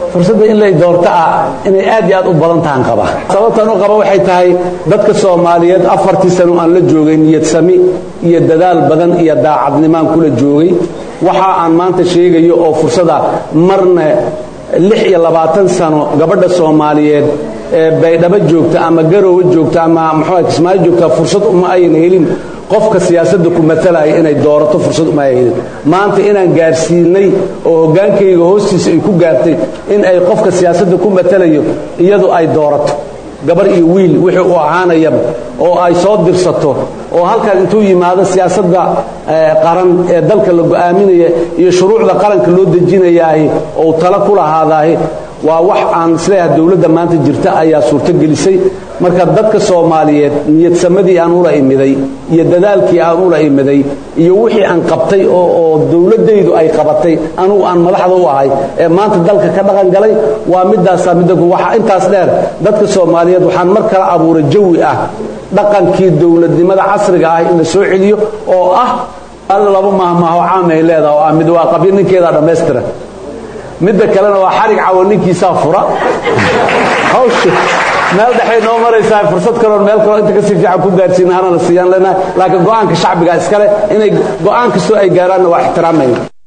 fursadda in lay doorto ah inay aad iyo aad u badan tahan qaba sababtan u qaba waxay tahay dadka soomaaliyeed afartii sano aan la joogay niyad sami iyo dadaal badan iyo daacadnimaan kula joogay waxa aan maanta sheegayo oo fursada marna lix iyo labaatan sano gabadha soomaaliyeed ee baydhabo joogta ama garowe joogta ama muxuu kismaayo joogta fursad uma ayna helin qofka siyaasadda ku matalaya inay doorato fursad uma ay helin maanta inaan gaarsiinay oo hoggaankayga hoostiisa ay ku gaartay in ay qofka siyaasadda ku matalayo iyadu ay doorato gabar iyo wiil wixii uu ahaanayaba oo ay soo dirsato oo halkan intuu yimaado siyaasadda qaran ee dalka la go'aaminaya iyo shuruucda qaranka loo dejinayaahi oo tala ku lahaadaahi waa wax aan isleeyahay dowladda maanta jirta ayaa suurto gelisay marka dadka soomaaliyeed niyadsamadii aan ula imiday iyo dadaalkii aan ula imiday iyo wixii aan qabtay oo dowladdaydu ay qabatay anugu aan madaxda u ahay ee maanta dalka ka dhaqan galay waa midaasaa midda waxaa intaas dheer dadka soomaaliyeed waxaan mar kale abuuray jawi ah dhaqankii dowladnimada casriga ah in la soo celiyo oo ah laba mahmaaho caamay leedaha oo ah mid waa qabyo ninkeedaa dhammaystira midda kalena waa xarig cawo ninkiisaa fura hawsha meel dhexay noo maraysaa fursad kaloon meel kaloo inta kasii fiican ku gaarsiina anana siiyaan leenahay laakiin go'aanka shacbiga iskale inay go'aan kastoo ay gaaraanna waa ixtiraamayna